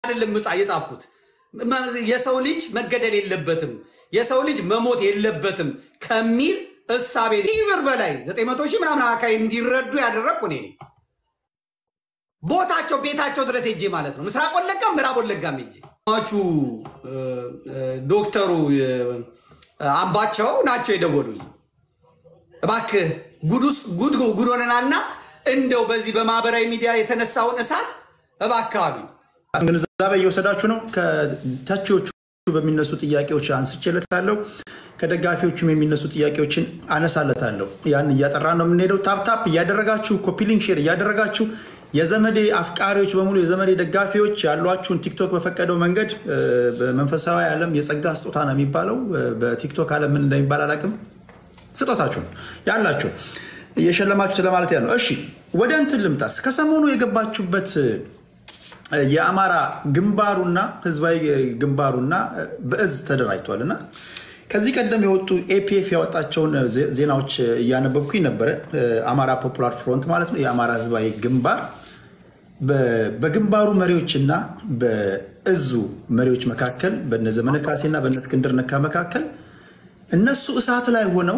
አይደለም ምጻ የጻፍኩት የሰው ልጅ መገደል የለበትም የሰው ልጅ መሞት የለበትም ከሚል እሳቤ ይህ ብር በላይ ዘጠኝ መቶ ሺህ ምናምን አካባቢ እንዲረዱ ያደረግኩ እኔ ነኝ። ቦታቸው ቤታቸው ድረስ ሄጄ ማለት ነው። ምስራቅ ወለጋም ምዕራብ ወለጋም ሄጄ ሟቹ ዶክተሩ አምባቸው ናቸው የደወሉልኝ። እባክህ ጉድ ጉድ ሆነናልና እንደው በዚህ በማህበራዊ ሚዲያ የተነሳውን እሳት እባክህ አሉኝ። ግንዛቤ እየወሰዳችሁ ነው። ከተቺዎቹ በሚነሱ ጥያቄዎች አንስቼለታለሁ። ከደጋፊዎቹም የሚነሱ ጥያቄዎችን አነሳለታለሁ። ያን እያጠራ ነው የምንሄደው። ታፕታፕ እያደረጋችሁ ኮፒሊንግ ሼር እያደረጋችሁ የዘመዴ አፍቃሪዎች በሙሉ የዘመዴ ደጋፊዎች ያሏችሁን ቲክቶክ በፈቀደው መንገድ በመንፈሳዊ ዓለም የጸጋ ስጦታ ነው የሚባለው። በቲክቶክ ዓለም ምን እንደሚባል አላውቅም። ስጦታችሁ ነው ያላችሁ እየሸለማችሁት ለማለት ያለው። እሺ ወደ እንትን ልምጣስ። ከሰሞኑ የገባችሁበት የአማራ ግንባሩና ህዝባዊ ግንባሩና በእዝ ተደራጅቷል እና ከዚህ ቀደም የወጡ ኤፒኤፍ ያወጣቸውን ዜናዎች እያነበብኩኝ ነበረ። አማራ ፖፑላር ፍሮንት ማለት ነው፣ የአማራ ህዝባዊ ግንባር በግንባሩ መሪዎችና በእዙ መሪዎች መካከል በነ ዘመነ ካሴና በነ እስክንድር ነጋ መካከል እነሱ እሳት ላይ ሆነው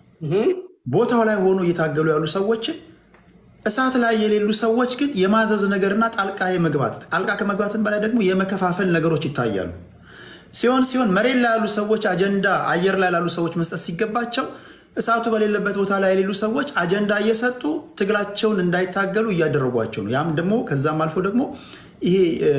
ቦታው ላይ ሆኖ እየታገሉ ያሉ ሰዎችን እሳት ላይ የሌሉ ሰዎች ግን የማዘዝ ነገርና ጣልቃ የመግባት ጣልቃ ከመግባትን በላይ ደግሞ የመከፋፈል ነገሮች ይታያሉ። ሲሆን ሲሆን መሬት ላይ ያሉ ሰዎች አጀንዳ አየር ላይ ላሉ ሰዎች መስጠት ሲገባቸው እሳቱ በሌለበት ቦታ ላይ የሌሉ ሰዎች አጀንዳ እየሰጡ ትግላቸውን እንዳይታገሉ እያደረጓቸው ነው። ያም ደግሞ ከዛም አልፎ ደግሞ ይሄ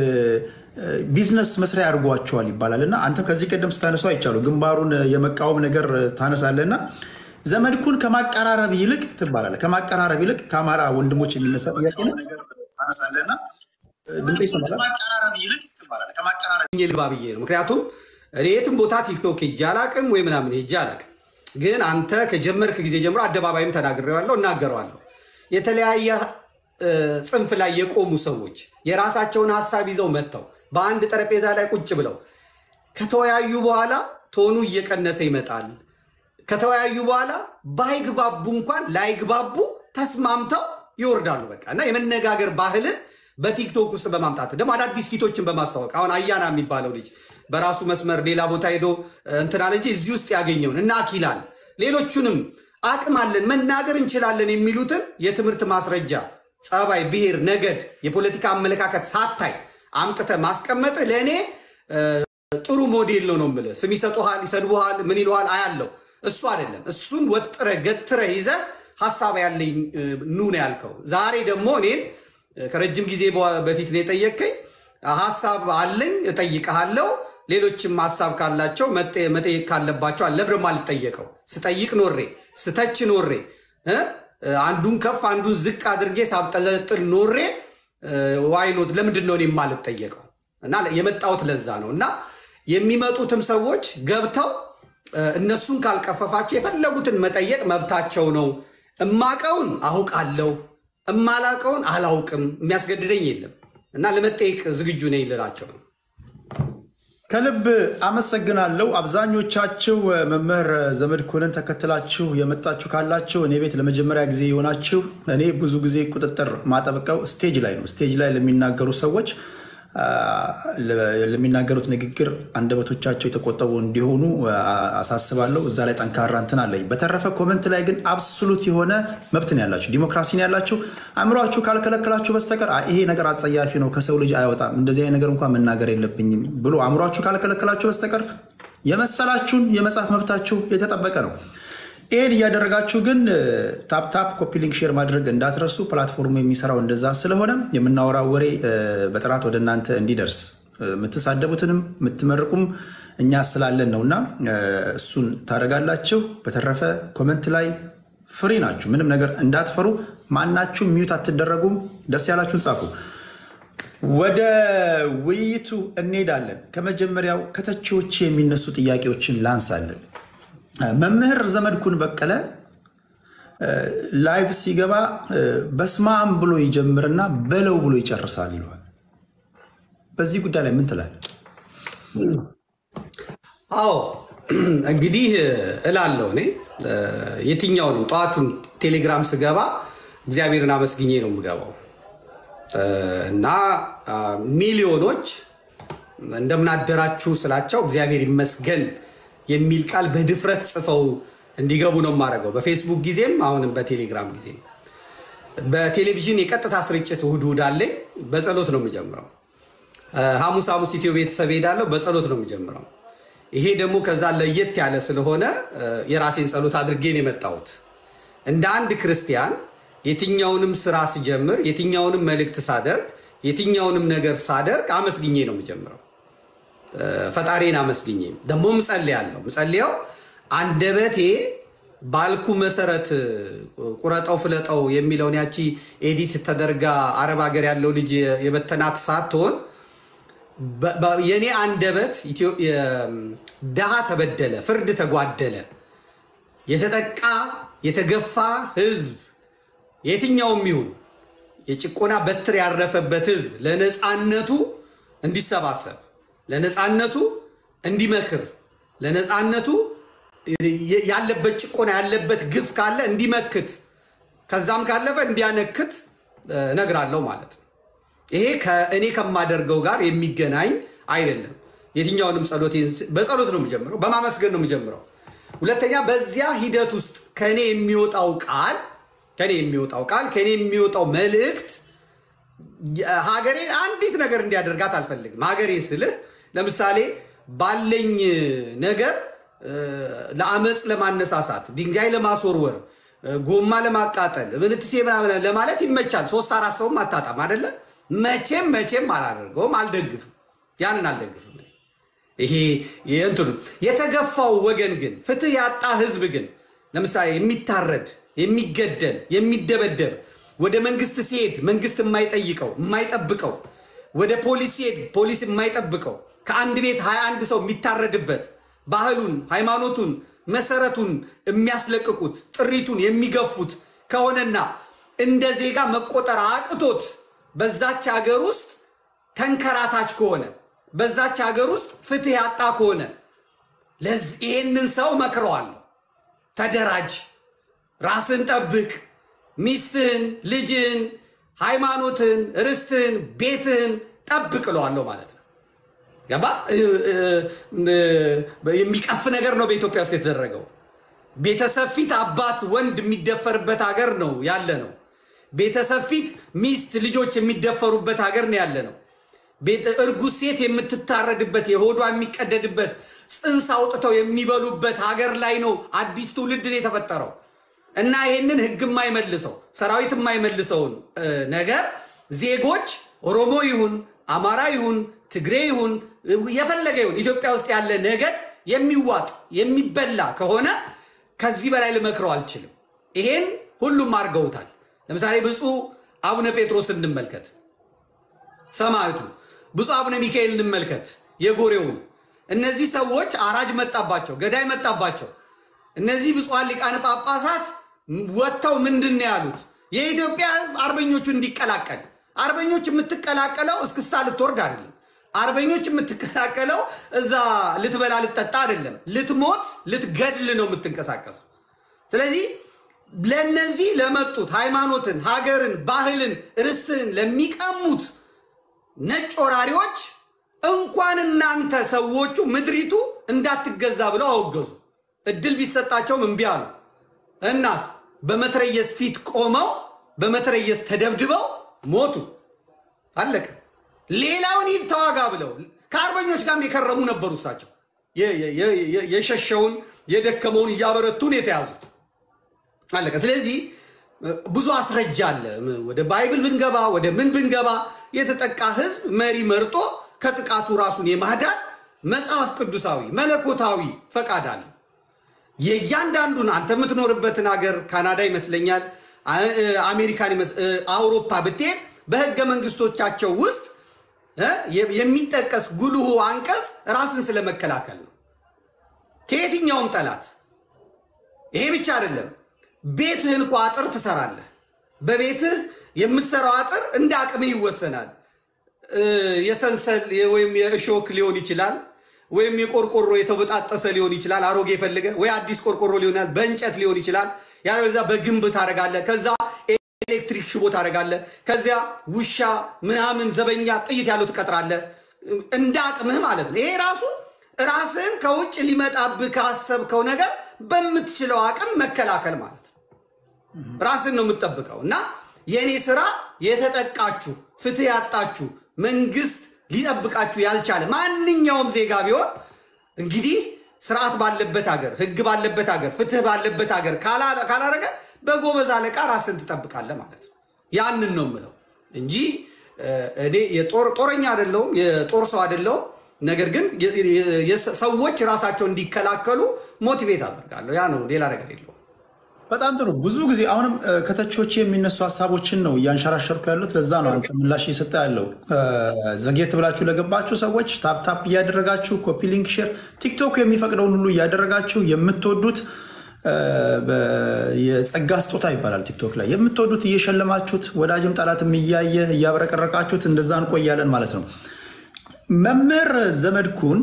ቢዝነስ መስሪያ ያድርጓቸዋል ይባላል እና አንተም ከዚህ ቀደም ስታነሱ አይቻሉ ግንባሩን የመቃወም ነገር ታነሳለና ዘመድኩን ከማቀራረብ ይልቅ ትባላለህ። ከማቀራረብ ይልቅ ከአማራ ወንድሞች የሚነሳ ጥያቄ ነው። ታነሳለህና ድምፅ ይሰማል። ከማቀራረብ ይልቅ ትባላለህ። ከማቀራረብ ልባ ብዬ ነው። ምክንያቱም እኔ የትም ቦታ ቲክቶክ ሄጄ አላቅም ወይ ምናምን ሄጄ አላቅም። ግን አንተ ከጀመርክ ጊዜ ጀምሮ አደባባይም ተናግሬዋለሁ፣ እናገረዋለሁ። የተለያየ ጽንፍ ላይ የቆሙ ሰዎች የራሳቸውን ሀሳብ ይዘው መጥተው በአንድ ጠረጴዛ ላይ ቁጭ ብለው ከተወያዩ በኋላ ቶኑ እየቀነሰ ይመጣል። ከተወያዩ በኋላ ባይግባቡ እንኳን ላይግባቡ ተስማምተው ይወርዳሉ። በቃ እና የመነጋገር ባህልን በቲክቶክ ውስጥ በማምጣት ደግሞ አዳዲስ ፊቶችን በማስተዋወቅ አሁን አያና የሚባለው ልጅ በራሱ መስመር ሌላ ቦታ ሄዶ እንትናል እንጂ እዚህ ውስጥ ያገኘውን እና አኪላን ሌሎቹንም አቅም አለን መናገር እንችላለን የሚሉትን የትምህርት ማስረጃ፣ ጸባይ፣ ብሔር፣ ነገድ፣ የፖለቲካ አመለካከት ሳታይ አምጥተ ማስቀመጥ ለእኔ ጥሩ ሞዴል ነው ነው የምልህ። ስም ይሰጡሃል፣ ይሰድቡሃል፣ ምን ይሉሃል አያለው። እሱ አይደለም። እሱን ወጥረ ገትረ ይዘ ሀሳብ ያለኝ ኑ ነው ያልከው። ዛሬ ደግሞ እኔን ከረጅም ጊዜ በፊት ነው የጠየቀኝ። ሀሳብ አለኝ እጠይቀሃለሁ። ሌሎችም ሀሳብ ካላቸው መጠየቅ ካለባቸው አለ ብረም አልጠየቀው። ስጠይቅ ኖሬ ስተች ኖሬ አንዱን ከፍ አንዱን ዝቅ አድርጌ ሳብጠለጥል ኖሬ ዋይኖት ለምንድን ነው እኔ የማልጠየቀው? እና የመጣሁት ለዛ ነው። እና የሚመጡትም ሰዎች ገብተው እነሱን ካልቀፈፋቸው የፈለጉትን መጠየቅ መብታቸው ነው። እማቀውን አውቃለሁ፣ እማላቀውን አላውቅም፣ የሚያስገድደኝ የለም እና ለመጠየቅ ዝግጁ ነኝ ልላቸው ነው። ከልብ አመሰግናለሁ። አብዛኞቻችሁ መምህር ዘመድኩንን ተከትላችሁ የመጣችሁ ካላችሁ እኔ ቤት ለመጀመሪያ ጊዜ የሆናችሁ እኔ ብዙ ጊዜ ቁጥጥር ማጠብቀው ስቴጅ ላይ ነው። ስቴጅ ላይ ለሚናገሩ ሰዎች ለሚናገሩት ንግግር አንደበቶቻቸው የተቆጠቡ እንዲሆኑ አሳስባለሁ። እዛ ላይ ጠንካራ እንትን አለኝ። በተረፈ ኮመንት ላይ ግን አብሶሉት የሆነ መብትን ያላችሁ ዲሞክራሲን ያላችሁ አእምሯችሁ ካልከለከላችሁ በስተቀር ይሄ ነገር አጸያፊ ነው፣ ከሰው ልጅ አይወጣም፣ እንደዚህ አይነት ነገር እንኳን መናገር የለብኝም ብሎ አእምሯችሁ ካልከለከላችሁ በስተቀር የመሰላችሁን የመጻፍ መብታችሁ የተጠበቀ ነው። ይህን እያደረጋችሁ ግን ታፕታፕ ኮፒሊንግ ሼር ማድረግ እንዳትረሱ። ፕላትፎርሙ የሚሰራው እንደዛ ስለሆነ የምናወራው ወሬ በጥራት ወደ እናንተ እንዲደርስ የምትሳደቡትንም የምትመርቁም እኛ ስላለን ነውና እሱን ታደርጋላችሁ። በተረፈ ኮመንት ላይ ፍሪ ናችሁ፣ ምንም ነገር እንዳትፈሩ። ማናችሁ ሚዩት አትደረጉም። ደስ ያላችሁን ጻፉ። ወደ ውይይቱ እንሄዳለን። ከመጀመሪያው ከተቺዎች የሚነሱ ጥያቄዎችን ላንሳለን። መምህር ዘመድኩን በቀለ ላይቭ ሲገባ በስማም ብሎ ይጀምርና በለው ብሎ ይጨርሳል ይለዋል። በዚህ ጉዳይ ላይ ምን ትላለህ? አዎ እንግዲህ እላለሁ እኔ የትኛውንም ጠዋትም ቴሌግራም ስገባ እግዚአብሔርን አመስግኜ ነው የምገባው እና ሚሊዮኖች እንደምናደራችሁ ስላቸው እግዚአብሔር ይመስገን የሚል ቃል በድፍረት ጽፈው እንዲገቡ ነው የማደርገው። በፌስቡክ ጊዜም አሁንም በቴሌግራም ጊዜ በቴሌቪዥን የቀጥታ ስርጭት እሑድ እሑድ አለኝ። በጸሎት ነው የምጀምረው። ሐሙስ ሐሙስ ኢትዮ ቤተሰብ ሄዳለሁ። በጸሎት ነው የምጀምረው። ይሄ ደግሞ ከዛ ለየት ያለ ስለሆነ የራሴን ጸሎት አድርጌ ነው የመጣሁት። እንደ አንድ ክርስቲያን የትኛውንም ስራ ስጀምር፣ የትኛውንም መልእክት ሳደርግ፣ የትኛውንም ነገር ሳደርግ አመስግኜ ነው የምጀምረው። ፈጣሪን አመስግኜ ደግሞ ምጸልያለሁ። ምጸልየው አንደበቴ ባልኩ መሰረት ቁረጠው ፍለጠው የሚለውን ያቺ ኤዲት ተደርጋ አረብ ሀገር ያለው ልጅ የበተናት ሳትሆን የእኔ አንደበት ድሃ ተበደለ፣ ፍርድ ተጓደለ፣ የተጠቃ የተገፋ ህዝብ የትኛውም ይሁን የጭቆና በትር ያረፈበት ህዝብ ለነፃነቱ እንዲሰባሰብ፣ ለነፃነቱ እንዲመክር፣ ለነፃነቱ ያለበት ጭቆና ያለበት ግፍ ካለ እንዲመክት፣ ከዛም ካለፈ እንዲያነክት እነግራለሁ ማለት ነው። ይሄ ከእኔ ከማደርገው ጋር የሚገናኝ አይደለም። የትኛውንም ጸሎት በጸሎት ነው የምጀምረው፣ በማመስገን ነው የምጀምረው። ሁለተኛ በዚያ ሂደት ውስጥ ከእኔ የሚወጣው ቃል ከእኔ የሚወጣው ቃል ከእኔ የሚወጣው መልእክት ሀገሬን አንዲት ነገር እንዲያደርጋት አልፈልግም። ሀገሬ ስልህ ለምሳሌ ባለኝ ነገር ለአመፅ ለማነሳሳት፣ ድንጋይ ለማስወርወር፣ ጎማ ለማቃጠል፣ ምንትሴ ምናምን ለማለት ይመቻል። ሶስት አራት ሰውም አታጣም አደለ? መቼም መቼም አላደርገውም፣ አልደግፍም። ያንን አልደግፍም። ይሄ እንትኑ የተገፋው ወገን ግን ፍትህ ያጣ ህዝብ ግን ለምሳሌ የሚታረድ የሚገደል የሚደበደብ ወደ መንግስት ሲሄድ መንግስት የማይጠይቀው የማይጠብቀው ወደ ፖሊስ ሲሄድ ፖሊስ የማይጠብቀው ከአንድ ቤት ሀያ አንድ ሰው የሚታረድበት ባህሉን ሃይማኖቱን መሰረቱን የሚያስለቅቁት ጥሪቱን የሚገፉት ከሆነና እንደ ዜጋ መቆጠር አቅቶት በዛች ሀገር ውስጥ ተንከራታች ከሆነ በዛች ሀገር ውስጥ ፍትህ ያጣ ከሆነ ይህንን ሰው መክረዋለሁ። ተደራጅ፣ ራስን ጠብቅ፣ ሚስትህን፣ ልጅህን፣ ሃይማኖትን፣ ርስትህን፣ ቤትህን ጠብቅ እለዋለሁ ማለት ነው። ገባ? የሚቀፍ ነገር ነው በኢትዮጵያ ውስጥ የተደረገው። ቤተሰብ ፊት አባት ወንድ የሚደፈርበት ሀገር ነው ያለ ነው። ቤተሰብ ፊት ሚስት ልጆች የሚደፈሩበት ሀገር ነው ያለ ነው። እርጉዝ ሴት የምትታረድበት የሆዷ የሚቀደድበት ጽንስ አውጥተው የሚበሉበት ሀገር ላይ ነው አዲስ ትውልድን የተፈጠረው እና ይህንን ህግ የማይመልሰው ሰራዊት የማይመልሰውን ነገር ዜጎች ኦሮሞ ይሁን አማራ ይሁን ትግሬ ይሁን የፈለገ ይሁን ኢትዮጵያ ውስጥ ያለ ነገድ የሚዋጥ የሚበላ ከሆነ ከዚህ በላይ ልመክረው አልችልም። ይሄን ሁሉም አድርገውታል። ለምሳሌ ብፁዕ አቡነ ጴጥሮስ እንመልከት፣ ሰማዕቱ ብፁዕ አቡነ ሚካኤል እንመልከት፣ የጎሬውን እነዚህ ሰዎች አራጅ መጣባቸው፣ ገዳይ መጣባቸው። እነዚህ ብፁዓን ሊቃነ ጳጳሳት ወጥተው ምንድን ነው ያሉት? የኢትዮጵያ ሕዝብ አርበኞቹ እንዲቀላቀል። አርበኞች የምትቀላቀለው እስክስታ ልትወርድ አይደለም። አርበኞች የምትቀላቀለው እዛ ልትበላ ልትጠጣ አይደለም። ልትሞት ልትገድል ነው የምትንቀሳቀሰው። ስለዚህ ለነዚህ ለመጡት ሃይማኖትን፣ ሀገርን፣ ባህልን፣ ርስትን ለሚቀሙት ነጭ ወራሪዎች እንኳን እናንተ ሰዎቹ ምድሪቱ እንዳትገዛ ብለው አወገዙ። እድል ቢሰጣቸውም እምቢ አሉ። እናስ በመትረየስ ፊት ቆመው በመትረየስ ተደብድበው ሞቱ። አለቀ። ሌላውን ሂድ ተዋጋ ብለው ከአርበኞች ጋርም የከረሙ ነበሩ። እሳቸው የሸሸውን የደከመውን እያበረቱን የተያዙት አለቀ። ስለዚህ ብዙ አስረጃ አለ። ወደ ባይብል ብንገባ ወደ ምን ብንገባ የተጠቃ ህዝብ መሪ መርጦ ከጥቃቱ ራሱን የማዳን መጽሐፍ ቅዱሳዊ መለኮታዊ ፈቃድ አለ። የእያንዳንዱን አንተ የምትኖርበትን ሀገር ካናዳ ይመስለኛል፣ አሜሪካን፣ አውሮፓ ብትሄድ በህገ መንግስቶቻቸው ውስጥ የሚጠቀስ ጉልሁ አንቀጽ ራስን ስለመከላከል ነው ከየትኛውም ጠላት። ይሄ ብቻ አይደለም። ቤትህን እኮ አጥር ትሰራለህ። በቤትህ የምትሰራው አጥር እንደ አቅምህ ይወሰናል። የሰንሰል ወይም የእሾክ ሊሆን ይችላል፣ ወይም የቆርቆሮ የተበጣጠሰ ሊሆን ይችላል። አሮጌ የፈልገ ወይ አዲስ ቆርቆሮ ሊሆን በእንጨት ሊሆን ይችላል። ያለዛ በግንብ ታደርጋለህ። ከዛ ኤሌክትሪክ ሽቦ ታደርጋለህ። ከዚያ ውሻ ምናምን ዘበኛ ጥይት ያለው ትቀጥራለህ። እንደ አቅምህ ማለት ነው። ይሄ ራሱ ራስህን ከውጭ ሊመጣብህ ካሰብከው ነገር በምትችለው አቅም መከላከል ማለት ነው። ራስን ነው የምትጠብቀው እና የእኔ ስራ የተጠቃችሁ ፍትህ ያጣችሁ መንግስት ሊጠብቃችሁ ያልቻለ ማንኛውም ዜጋ ቢሆን እንግዲህ ስርዓት ባለበት ሀገር፣ ህግ ባለበት ሀገር፣ ፍትህ ባለበት ሀገር ካላረገ በጎበዝ አለቃ ራስን ትጠብቃለህ ማለት ነው። ያንን ነው የምለው እንጂ እኔ ጦረኛ አይደለሁም፣ የጦር ሰው አይደለሁም። ነገር ግን ሰዎች ራሳቸው እንዲከላከሉ ሞቲቬት አደርጋለሁ። ያ ነው፣ ሌላ ነገር የለውም። በጣም ጥሩ። ብዙ ጊዜ አሁንም ከተቾች የሚነሱ ሀሳቦችን ነው እያንሸራሸርኩ ያሉት። ለዛ ነው አንተ ምላሽ እየሰጠ ያለው። ዘግየት ብላችሁ ለገባችሁ ሰዎች ታፕታፕ እያደረጋችሁ ኮፒ ሊንክ፣ ሼር፣ ቲክቶክ የሚፈቅደውን ሁሉ እያደረጋችሁ የምትወዱት የጸጋ ስጦታ ይባላል ቲክቶክ ላይ የምትወዱት እየሸለማችሁት ወዳጅም ጠላትም እያየ እያብረቀረቃችሁት እንደዛ እንቆያለን ማለት ነው። መምህር ዘመድኩን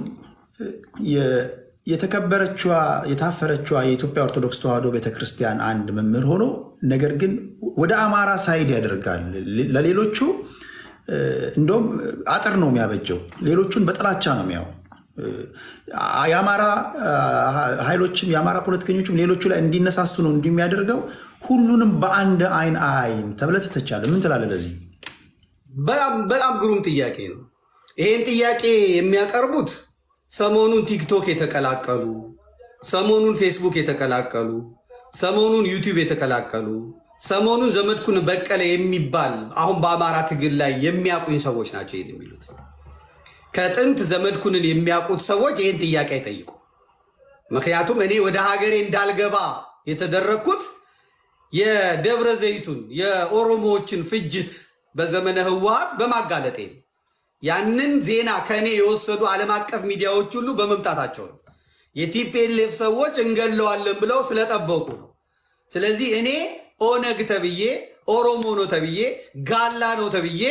የተከበረችዋ የታፈረችዋ የኢትዮጵያ ኦርቶዶክስ ተዋሕዶ ቤተክርስቲያን አንድ መምህር ሆኖ ነገር ግን ወደ አማራ ሳይድ ያደርጋል። ለሌሎቹ እንደውም አጥር ነው የሚያበጀው፣ ሌሎቹን በጥላቻ ነው የሚያው የአማራ ኃይሎችም የአማራ ፖለቲከኞችም ሌሎቹ ላይ እንዲነሳሱ ነው እንደሚያደርገው። ሁሉንም በአንድ አይን አያይም ተብለህ ትተቻለህ። ምን ትላለህ ለዚህ? በጣም ግሩም ጥያቄ ነው። ይሄን ጥያቄ የሚያቀርቡት ሰሞኑን ቲክቶክ የተቀላቀሉ፣ ሰሞኑን ፌስቡክ የተቀላቀሉ፣ ሰሞኑን ዩቲዩብ የተቀላቀሉ፣ ሰሞኑን ዘመድኩን በቀለ የሚባል አሁን በአማራ ትግል ላይ የሚያውቁኝ ሰዎች ናቸው ይህን የሚሉት። ከጥንት ዘመድኩንን የሚያውቁት ሰዎች ይህን ጥያቄ አይጠይቁ። ምክንያቱም እኔ ወደ ሀገሬ እንዳልገባ የተደረግኩት የደብረ ዘይቱን የኦሮሞዎችን ፍጅት በዘመነ ህወሓት በማጋለጤ ነው። ያንን ዜና ከእኔ የወሰዱ ዓለም አቀፍ ሚዲያዎች ሁሉ በመምጣታቸው ነው። የቲፒኤልኤፍ ሰዎች እንገለዋለን ብለው ስለጠበቁ ነው። ስለዚህ እኔ ኦነግ ተብዬ ኦሮሞ ነው ተብዬ ጋላ ነው ተብዬ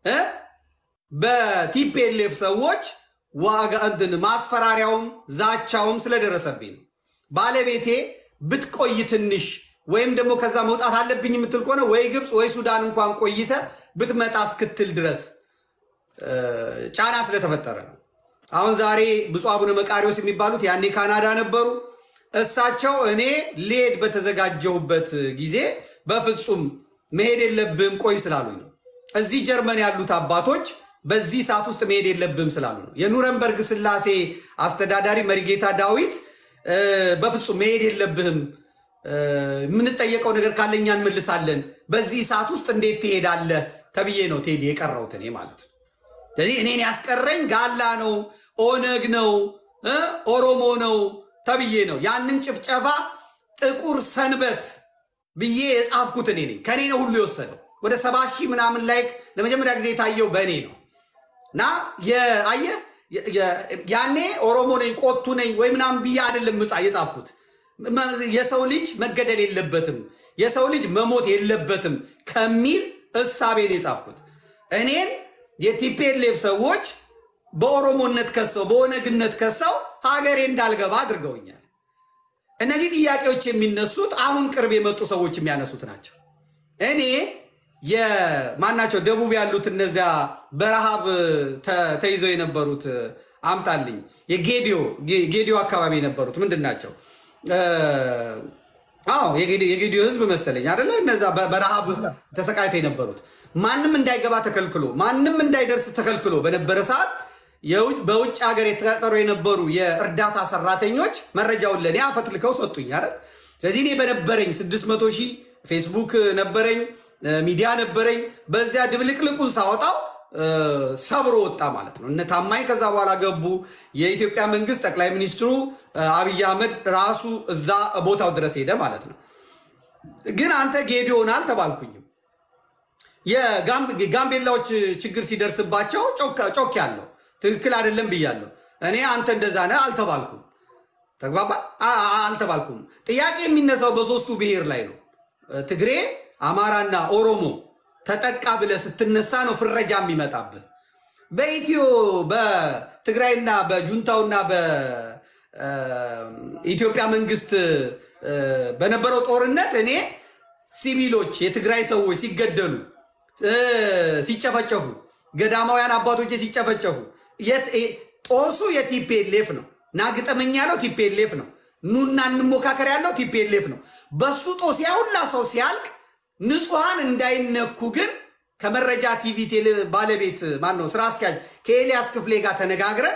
በቲፒኤልኤፍ ሰዎች ዋጋ እንትን ማስፈራሪያውም ዛቻውም ስለደረሰብኝ ነው። ባለቤቴ ብትቆይ ትንሽ ወይም ደግሞ ከዛ መውጣት አለብኝ የምትል ከሆነ ወይ ግብፅ ወይ ሱዳን እንኳን ቆይተ ብትመጣ እስክትል ድረስ ጫና ስለተፈጠረ ነው። አሁን ዛሬ ብፁዕ አቡነ መቃሪዎስ የሚባሉት ያኔ ካናዳ ነበሩ። እሳቸው እኔ ልሄድ በተዘጋጀሁበት ጊዜ በፍጹም መሄድ የለብህም ቆይ ስላሉኝ ነው። እዚህ ጀርመን ያሉት አባቶች በዚህ ሰዓት ውስጥ መሄድ የለብህም ስላሉ ነው። የኑረንበርግ ስላሴ አስተዳዳሪ መሪጌታ ዳዊት በፍጹም መሄድ የለብህም የምንጠየቀው ነገር ካለ እኛ እንመልሳለን፣ በዚህ ሰዓት ውስጥ እንዴት ትሄዳለህ ተብዬ ነው ቴዲ የቀረሁት እኔ ማለት ነው። ስለዚህ እኔን ያስቀረኝ ጋላ ነው፣ ኦነግ ነው፣ ኦሮሞ ነው ተብዬ ነው። ያንን ጭፍጨፋ ጥቁር ሰንበት ብዬ የጻፍኩት እኔ ነኝ። ከኔ ነው ሁሉ የወሰደው። ወደ ሰባ ሺህ ምናምን ላይክ ለመጀመሪያ ጊዜ የታየው በእኔ ነው እና አየህ ያኔ ኦሮሞ ነኝ ቆቱ ነኝ ወይ ምናምን ብዬ አይደለም ምጻ የጻፍኩት የሰው ልጅ መገደል የለበትም የሰው ልጅ መሞት የለበትም ከሚል እሳቤ ነው የጻፍኩት። እኔን የቲፒኤልኤፍ ሰዎች በኦሮሞነት ከሰው በኦነግነት ከሰው ሀገሬ እንዳልገባ አድርገውኛል። እነዚህ ጥያቄዎች የሚነሱት አሁን ቅርብ የመጡ ሰዎች የሚያነሱት ናቸው። እኔ የማናቸው ደቡብ ያሉት እነዚያ በረሃብ ተይዘው የነበሩት አምጣልኝ የጌዲዮ ጌዲዮ አካባቢ የነበሩት ምንድን ናቸው? አዎ የጌዲዮ ህዝብ መሰለኝ አደለ? እነዛ በረሃብ ተሰቃይተው የነበሩት ማንም እንዳይገባ ተከልክሎ ማንም እንዳይደርስ ተከልክሎ በነበረ ሰዓት በውጭ ሀገር የተቀጠሩ የነበሩ የእርዳታ ሰራተኞች መረጃውን ለእኔ አፈትልከው ሰጡኝ አይደል? ስለዚህ እኔ በነበረኝ 600 ሺህ ፌስቡክ ነበረኝ፣ ሚዲያ ነበረኝ። በዚያ ድብልቅልቁን ሳወጣው ሰብሮ ወጣ ማለት ነው። እነ ታማኝ ከዛ በኋላ ገቡ። የኢትዮጵያ መንግስት ጠቅላይ ሚኒስትሩ አብይ አህመድ ራሱ እዛ ቦታው ድረስ ሄደ ማለት ነው። ግን አንተ ጌዲዮን አልተባልኩኝም። የጋምቤላዎች ችግር ሲደርስባቸው ጮክ ያለው ትክክል አይደለም ብያለሁ። እኔ አንተ እንደዛ ነህ አልተባልኩም። ተግባባ አልተባልኩም። ጥያቄ የሚነሳው በሶስቱ ብሔር ላይ ነው። ትግሬ፣ አማራና ኦሮሞ ተጠቃ ብለህ ስትነሳ ነው ፍረጃ የሚመጣብህ። በኢትዮ በትግራይና በጁንታውና በኢትዮጵያ መንግስት በነበረው ጦርነት እኔ ሲቪሎች የትግራይ ሰዎች ሲገደሉ ሲጨፈጨፉ፣ ገዳማውያን አባቶቼ ሲጨፈጨፉ፣ የት- እ- ጦሱ የቲፒኤልኤፍ ነው። ናግጠመኝ ያለው ቲፒኤልኤፍ ነው። ኑና እንሞካከር ያለው ቲፒኤልኤፍ ነው። በሱ ጦስ ያ ሁላ ሰው ሲያልቅ ንጹሐን እንዳይነኩ ግን ከመረጃ ቲቪ ቴሌ ባለቤት ማን ነው ስራ አስኪያጅ ከኤልያስ ክፍሌ ጋር ተነጋግረን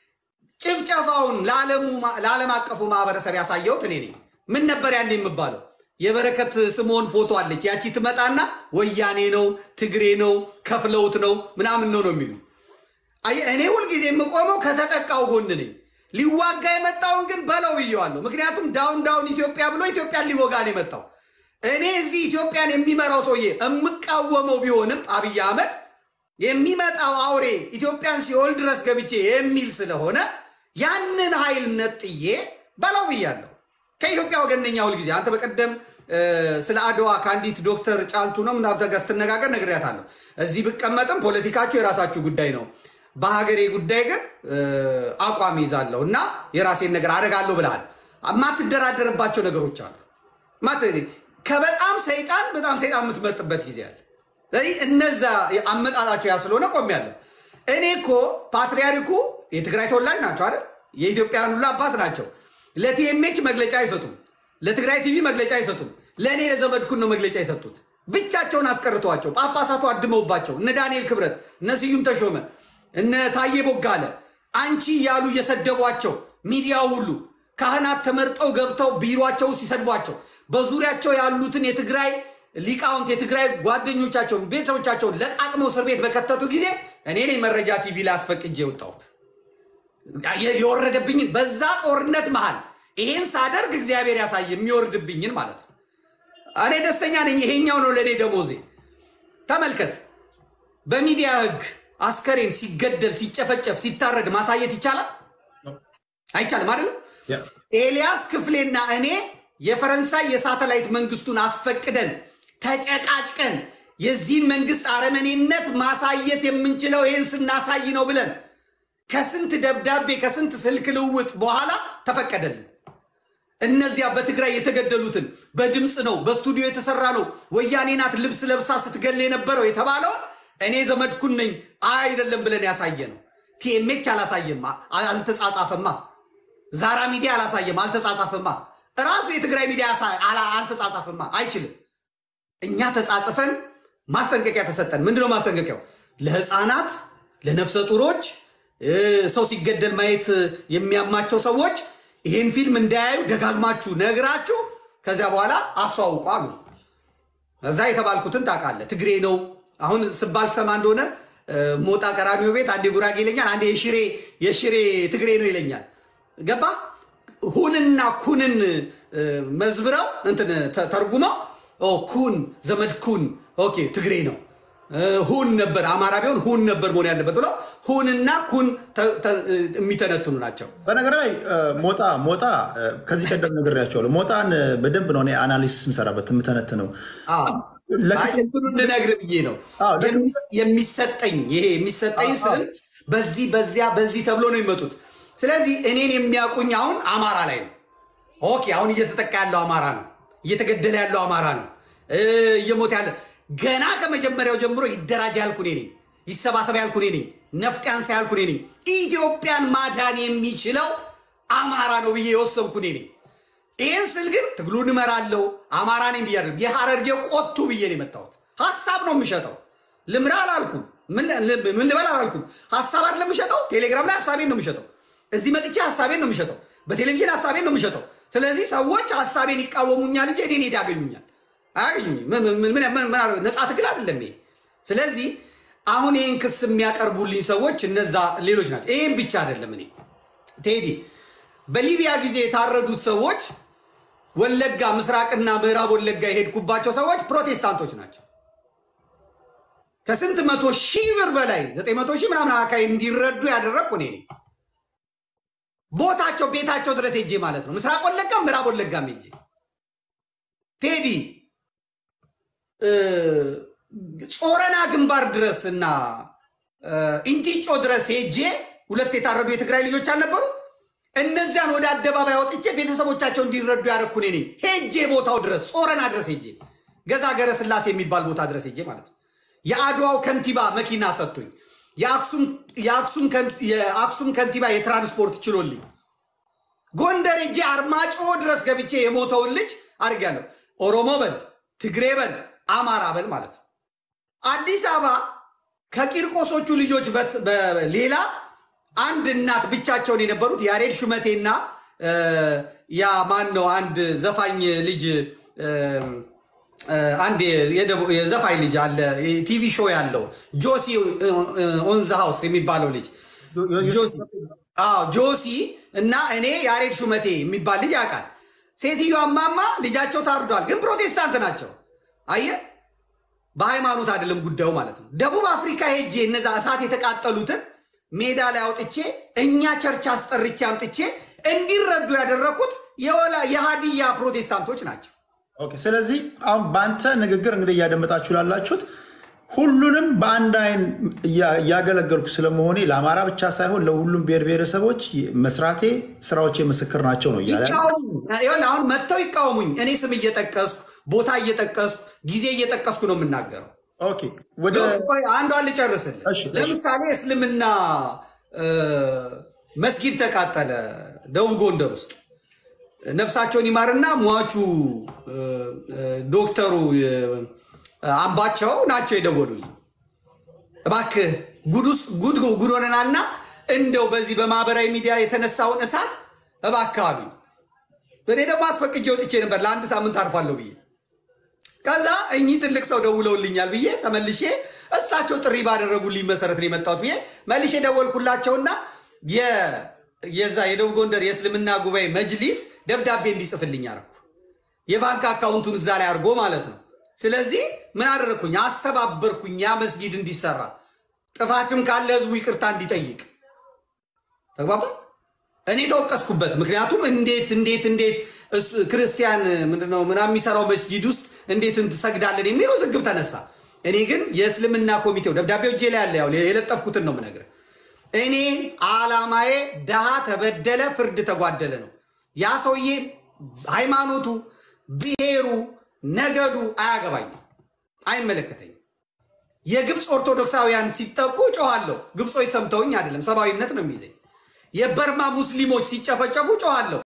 ጭፍጨፋውን ለዓለሙ- ለዓለም አቀፉ ማህበረሰብ ያሳየሁት እኔ ነኝ። ምን ነበር ያን የምባለው? የበረከት ስምዖን ፎቶ አለች። ያቺ ትመጣና ወያኔ ነው ትግሬ ነው ከፍለውት ነው ምናምን ነው ነው የሚሉ አየህ፣ እኔ ሁልጊዜ የምቆመው ከተጠቃው ጎን ነኝ። ሊዋጋ የመጣውን ግን በለው ብየዋለሁ። ምክንያቱም ዳውን ዳውን ኢትዮጵያ ብሎ ኢትዮጵያን ሊወጋ ነው የመጣው። እኔ እዚህ ኢትዮጵያን የሚመራው ሰውዬ የምቃወመው ቢሆንም አብይ አህመድ የሚመጣው አውሬ ኢትዮጵያን ሲኦል ድረስ ገብቼ የሚል ስለሆነ ያንን ኃይል ነጥዬ በለው ብያለሁ። ከኢትዮጵያ ወገነኛ ሁልጊዜ አንተ በቀደም እ፣ ስለ አድዋ ከአንዲት ዶክተር ጫልቱ ነው ምናምን ጋር ስትነጋገር ነግሬያታለሁ። እዚህ ብቀመጥም ፖለቲካችሁ የራሳችሁ ጉዳይ ነው፣ በሀገሬ ጉዳይ ግን እ፣ አቋም ይዛለሁ እና የራሴን ነገር አደርጋለሁ ብለሃል። የማትደራደርባቸው ነገሮች አሉ። ማት- ከበጣም ሰይጣን በጣም ሰይጣን የምትመርጥበት ጊዜ አለ። ስለዚህ እነዛ አመጣጣቸው ያ ስለሆነ ቆሜያለሁ። እኔ እኮ ፓትርያርኩ የትግራይ ተወላጅ ናቸው አይደል? የኢትዮጵያን ሁሉ አባት ናቸው። ለቲኤምኤች መግለጫ አይሰጡም። ለትግራይ ቲቪ መግለጫ አይሰጡም። ለእኔ ለዘመድኩን ነው መግለጫ የሰጡት። ብቻቸውን አስቀርተዋቸው ጳጳሳቱ አድመውባቸው እነ ዳንኤል ክብረት፣ እነ ስዩም ተሾመ፣ እነ ታዬ ቦጋለ አንቺ እያሉ እየሰደቧቸው ሚዲያው ሁሉ ካህናት ተመርጠው ገብተው ቢሯቸው ውስጥ ሲሰድቧቸው በዙሪያቸው ያሉትን የትግራይ ሊቃውንት የትግራይ ጓደኞቻቸውን ቤተሰቦቻቸውን ለቃቅመው እስር ቤት በከተቱ ጊዜ እኔ ነኝ መረጃ ቲቪ ላይ አስፈቅጄ የወጣሁት የወረደብኝን በዛ ጦርነት መሃል ይሄን ሳደርግ እግዚአብሔር ያሳየ የሚወርድብኝን ማለት ነው። እኔ ደስተኛ ነኝ። ይሄኛው ነው ለእኔ ደሞዜ። ተመልከት፣ በሚዲያ ህግ አስከሬን ሲገደል፣ ሲጨፈጨፍ፣ ሲታረድ ማሳየት ይቻላል አይቻልም? አይደለም። ያ። ኤልያስ ክፍሌና እኔ የፈረንሳይ የሳተላይት መንግስቱን አስፈቅደን ተጨቃጭቀን የዚህን መንግስት አረመኔነት ማሳየት የምንችለው ይህን ስናሳይ ነው ብለን ከስንት ደብዳቤ ከስንት ስልክ ልውውጥ በኋላ ተፈቀደልን። እነዚያ በትግራይ የተገደሉትን በድምፅ ነው በስቱዲዮ የተሰራ ነው ወያኔ ናት ልብስ ለብሳ ስትገል የነበረው የተባለው እኔ ዘመድኩን ነኝ አይደለም ብለን ያሳየ ነው። ቲኤምኤች አላሳየማ፣ አልተጻጻፈማ። ዛራ ሚዲያ አላሳየም፣ አልተጻጻፈማ። ራሱ የትግራይ ሚዲያ አሳ- አላ- አልተጻጻፈማ፣ አይችልም። እኛ ተጻጽፈን ማስጠንቀቂያ ተሰጠን። ምንድነው ማስጠንቀቂያው? ለህፃናት፣ ለነፍሰ ጡሮች፣ እ፣ ሰው ሲገደል ማየት የሚያማቸው ሰዎች ይህን ፊልም እንዳያዩ ደጋግማችሁ ነግራችሁ ከዚያ በኋላ አስተዋውቁ አሉ። እዛ የተባልኩትን ታውቃለህ። ትግሬ ነው አሁን ስባል ትሰማ እንደሆነ እ፣ ሞጣ ቀራኒዮ ቤት አንዴ ጉራጌ ይለኛል፣ አንዴ የሽሬ የሽሬ ትግሬ ነው ይለኛል። ገባ ሁንና ኩንን እ፣ መዝብረው እንትን ተ- ተርጉመው ኦ፣ ኩን ዘመድ ኩን ኦኬ ትግሬ ነው እ፣ ሁን ነበር አማራ ቢሆን ሁን ነበር መሆን ያለበት ብለው ሁንና ኩን ተ- ተ- የሚተነትኑ ናቸው። በነገር ላይ እ፣ ሞጣ ሞጣ እ፣ ከዚህ ቀደም ነግሬያቸዋለሁ። ሞጣን እ፣ በደንብ ነው እኔ አናሊሲስ የምሰራበት የምተነትነው። ለክፍል- እንትኑን ልነግርህ ብዬ ነው አዎ፣ ለክፍል- የሚስ- የሚሰጠኝ ይሄ የሚሰጠኝ አዎ፣ ስም በዚህ በዚያ በዚህ ተብሎ ነው የሚመጡት። ስለዚህ እኔን የሚያውቁኝ አሁን አማራ ላይ ነው። ኦኬ አሁን እየተጠቃ ያለው አማራ ነው፣ እየተገደለ ያለው አማራ ነው፣ እ፣ እየሞተ ያለ ገና ከመጀመሪያው ጀምሮ ይደራጅ ያልኩ እኔ ነኝ፣ ይሰባሰብ ያልኩ እኔ ነኝ፣ ነፍጥ ያንሳ ያልኩ እኔ ነኝ። ኢትዮጵያን ማዳን የሚችለው አማራ ነው ብዬ የወሰንኩ እኔ ነኝ። ይህን ስል ግን ትግሉን እመራለሁ አማራ ነኝ ብዬ አይደለም። የሐረርጌ ቆቱ ብዬ ነው የመጣሁት። ሀሳብ ነው የምሸጠው። ልምራ አላልኩም። ምን ል- ምን ልበል አላልኩም። ሀሳብ አይደለም የምሸጠው። ቴሌግራም ላይ ሀሳቤን ነው የምሸጠው። እዚህ መጥቼ ሀሳቤን ነው የምሸጠው። በቴሌቪዥን ሀሳቤን ነው የምሸጠው። ስለዚህ ሰዎች ሀሳቤን ይቃወሙኛል እንጂ እኔን የት ያገኙኛል? አያገኙኝም። ምን- ምን- ምን- ምን- ምን አደረገ? ነፃ ትግል አይደለም ይሄ። ስለዚህ አሁን ይህን ክስ የሚያቀርቡልኝ ሰዎች እነዛ ሌሎች ናቸው። ይህም ብቻ አይደለም እኔ ቴዲ በሊቢያ ጊዜ የታረዱት ሰዎች ወለጋ ምስራቅና ምዕራብ ወለጋ የሄድኩባቸው ሰዎች ፕሮቴስታንቶች ናቸው። ከስንት መቶ ሺህ ብር በላይ ዘጠኝ መቶ ሺህ ምናምን አካባቢ እንዲረዱ ያደረግኩ እኔ ነኝ። ቦታቸው ቤታቸው ድረስ ሄጄ ማለት ነው። ምስራቅ ወለጋም ምዕራብ ወለጋም ሄጄ ቴዲ እ፣ ጾረና ግንባር ድረስ እና እ፣ ኢንቲጮ ድረስ ሄጄ ሁለት የታረዱ የትግራይ ልጆች አልነበሩ? እነዚያን ወደ አደባባይ አውጥቼ ቤተሰቦቻቸው እንዲረዱ ያደረኩ እኔ ነኝ። ሄጄ ቦታው ድረስ ጾረና ድረስ ሄጄ ገዛ ገረ ስላሴ የሚባል ቦታ ድረስ ሄጄ ማለት ነው። የአድዋው ከንቲባ መኪና ሰጥቶኝ የአክሱም ከንቲባ የትራንስፖርት ችሎልኝ ጎንደር እጄ አርማጭሆ ድረስ ገብቼ የሞተውን ልጅ አድርጊያለሁ። ኦሮሞ በል ትግሬ በል አማራ በል ማለት ነው። አዲስ አበባ ከቂርቆሶቹ ልጆች ሌላ አንድ እናት ብቻቸውን የነበሩት ያሬድ ሹመቴና ያ ማን ነው አንድ ዘፋኝ ልጅ አንድ የዘፋኝ ልጅ አለ ቲቪ ሾው ያለው ጆሲ ኦንዘ ሃውስ የሚባለው ልጅ ጆሲ እና እኔ ያሬድ ሹመቴ የሚባል ልጅ ያውቃል። ሴትዮዋ ማማ ልጃቸው ታርዷል፣ ግን ፕሮቴስታንት ናቸው። አየ በሃይማኖት አይደለም ጉዳዩ ማለት ነው። ደቡብ አፍሪካ ሄጄ እነዛ እሳት የተቃጠሉትን ሜዳ ላይ አውጥቼ እኛ ቸርች አስጠርቼ አምጥቼ እንዲረዱ ያደረኩት የሀዲያ ፕሮቴስታንቶች ናቸው። ኦኬ። ስለዚህ አሁን በአንተ ንግግር እንግዲህ እያደመጣችሁ ላላችሁት ሁሉንም በአንድ አይን እያገለገልኩ ስለመሆኔ ለአማራ ብቻ ሳይሆን ለሁሉም ብሔር ብሔረሰቦች መስራቴ ስራዎቼ ምስክር ናቸው ነው እያለ አሁን መጥተው ይቃወሙኝ። እኔ ስም እየጠቀስኩ ቦታ እየጠቀስኩ ጊዜ እየጠቀስኩ ነው የምናገረው። ኦኬ፣ ወደ አንዷን ልጨርስልህ። ለምሳሌ እስልምና መስጊድ ተቃጠለ ደቡብ ጎንደር ውስጥ ነፍሳቸውን ይማርና ሟቹ ዶክተሩ አምባቸው ናቸው የደወሉልኝ። እባክህ ጉድ ሆነናልና እንደው በዚህ በማህበራዊ ሚዲያ የተነሳውን እሳት እባክህ አሉኝ። እኔ ደግሞ አስፈቅጄ ወጥቼ ነበር ለአንድ ሳምንት አርፋለሁ ብዬ። ከዛ እኚህ ትልቅ ሰው ደውለውልኛል ብዬ ተመልሼ እሳቸው ጥሪ ባደረጉልኝ መሰረት ነው የመጣሁት ብዬ መልሼ ደወልኩላቸውና የዛ የደቡብ ጎንደር የእስልምና ጉባኤ መጅሊስ ደብዳቤ እንዲጽፍልኝ አደረኩ። የባንክ አካውንቱን እዛ ላይ አድርጎ ማለት ነው። ስለዚህ ምን አደረግኩኝ? አስተባበርኩኝ ያ መስጊድ እንዲሰራ፣ ጥፋትም ካለ ህዝቡ ይቅርታ እንዲጠይቅ። ተግባባ። እኔ ተወቀስኩበት። ምክንያቱም እንዴት እንዴት እንዴት ክርስቲያን ምንድነው ምናምን የሚሰራው መስጂድ ውስጥ እንዴት ትሰግዳለን የሚለው ዝግብ ተነሳ። እኔ ግን የእስልምና ኮሚቴው ደብዳቤው እጄ ላይ ያለ ያው የለጠፍኩትን ነው የምነግርህ። እኔ አላማዬ ድሃ ተበደለ፣ ፍርድ ተጓደለ ነው። ያ ሰውዬ ሃይማኖቱ፣ ብሔሩ፣ ነገዱ አያገባኝም፣ አይመለከተኝም። የግብፅ ኦርቶዶክሳውያን ሲጠቁ ጮኋለሁ። ግብጾች ሰምተውኝ አይደለም፣ ሰብአዊነት ነው የሚይዘኝ። የበርማ ሙስሊሞች ሲጨፈጨፉ ጮኋለሁ።